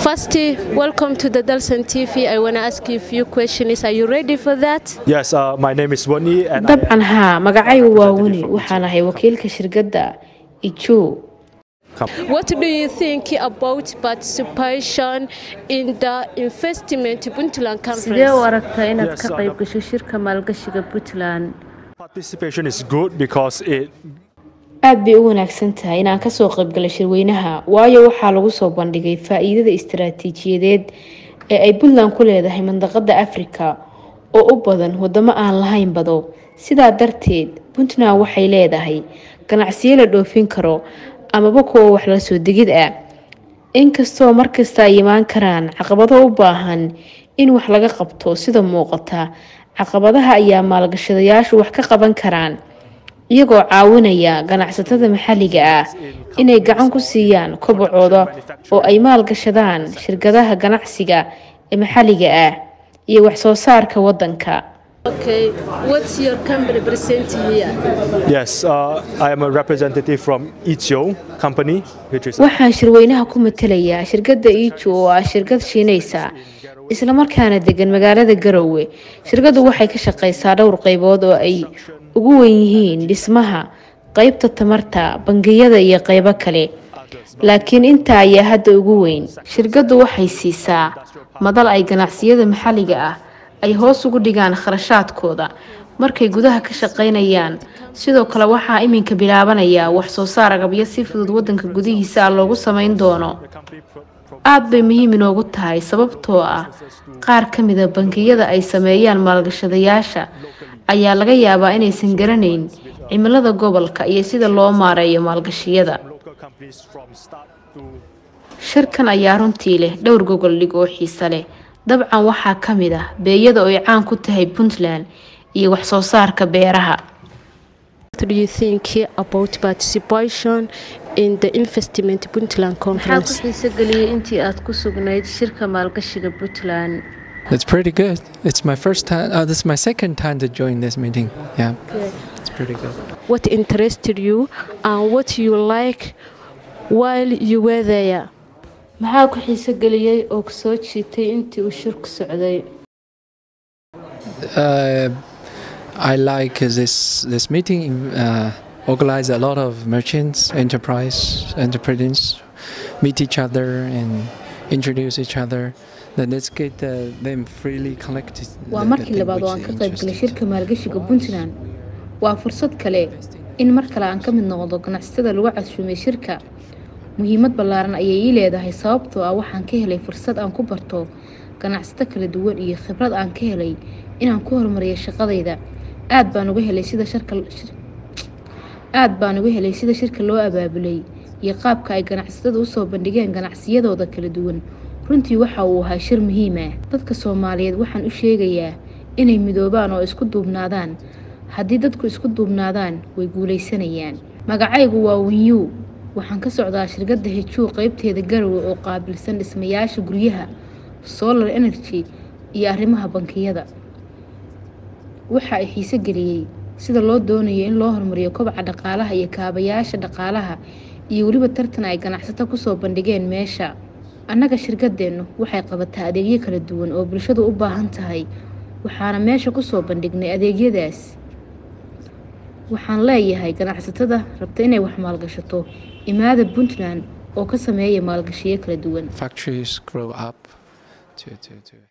First, welcome to the Dalsan TV. I want to ask you a few questions. Are you ready for that? Yes, uh, my name is Wani and I dabcan haa magacaygu waa wani waxaan ahay wakiilka shirkadda ijo What do you think about participation in the investment Puntland sidee u conference? aragtaa inaad Yes, ka I qayb know. gasho shirka maalgashiga puntland participation is good because it aad bay u wanaagsan tahay inaan kasoo qaybgalo shirweynaha waayo waxaa lagu soo bandhigay faa-iidada istaraatiijiyadeed ee ay puntland ku leedahay mandaqada afrika oo u badan wadamo aan lahayn bado sidaa darteed puntland waxay leedahay ganacsiyo la dhoofin karo amaba kuwa wax la soo degid ah inkastoo markasta ay imaan karaan caqabado u baahan in wax laga qabto sida muuqata caqabadaha ayaa maalgashadayaashu wax ka qaban karaan iyagoo caawinaya ganacsatada maxalliga ah inay gacan ku siiyaan kobacooda oo ay maalgashadaan shirkadaha ganacsiga ee maxalliga ah iyo wax soo saarka wadanka Okay, what's your company present here? yes, uh, I am a representative from Ichio company, which is waxaan shirweynaha ku matalayaa shirkadda iijo oo ah shirkad shiinaysa islamarkaana degan magaalada garowe shirkaddu waxay ka shaqaysaa dhowr qaybood oo ay ugu wen yihiin dhismaha qeybta tamarta bangiyada iyo qeybo kale laakiin intaa ayaa hadda ugu weyn shirkaddu waxay siisaa madal ay ganacsiyada maxalliga ah ay hoos ugu dhigaan kharashaadkooda markay gudaha ka shaqaynayaan sidoo kale waxaa iminka bilaabanaya wax soo saar agabyo si fudud wadanka gudihiisa ah loogu samayn doono aad bay muhiim inoogu tahay sababtoo ah qaar ka mida bangiyada ay sameeyaan maalgashadayaasha ayaa laga yaabaa inaysan garanayn cimilada gobolka iyo sida loo maareeyo maalgashiyada local companies from start to shirkan ayaa runtii leh dhowr gogol dhig oo xiise leh dabcan waxaa ka mid ah beeyada oo ay caan ku tahay puntland iyo wax soo saarka beeraha What do you think about participation in the investment Puntland maxaa ku conference? xiise geliyey intii aad ku sugnayd shirka maalgashiga puntland It's pretty good. It's my first time. Uh, this is my second time to join this meeting. Yeah, Okay. it's pretty good. What interested you and what you like while you were there? maxaa ku xiise geliyey oo ku soo jiitay intii uu shirku socday Uh, I like this this meeting. Uh, organize a lot of merchants, enterprise, entrepreneurs meet each other and introduce each other. Then let's get uh, them freely connected. waa the- markii the labaad oo which aan ka they're qayb galay interested. shirka maalgashiga puntland waa fursad kale in mar kale aan ka mid noqdo ganacsatada lagu casuumay shirka muhiimad ballaaran ayay ii leedahay sababtoo ah waxaan ka helay fursad aan ku barto ganacsato kala duwan iyo khibrad aan ka helay inaan ku horumariyo shaqadayda aad baan uga helay sida sharka shir- aad baan uga helay sida shirka loo abaabulay iyo qaabka ay ganacsatada usoo bandhigeen ganacsiyadooda kala duwan runtii waxa uu ahaa shir muhiim ah dadka soomaaliyeed waxaan u sheegayaa inay midoobaan oo isku duubnaadaan haddii dadku isku duubnaadaan way guulaysanayaan magacaygu waa winyu waxaan ka socdaa shirkadda hejuu qeybteeda garowe oo qaabilsan dhismayaasha guryaha solar energy iyo arrimaha bankiyada waxa ay xiise geliyey sida loo doonayo in loo horumariyo kobaca dhaqaalaha iyo kaabayaasha dhaqaalaha iyo weliba tartan ay ganacsato kusoo bandhigeen meesha annaga shirkadeennu waxay qabataa adeegyo kala duwan oo bulshadu u baahan tahay waxaana meesha kusoo bandhignay adeegyadaas waxaan leeyahay ganacsatada rabta inay wax maalgashato imaada puntland oo ka sameeya maalgashiyo kala duwan Factories grow up to to to.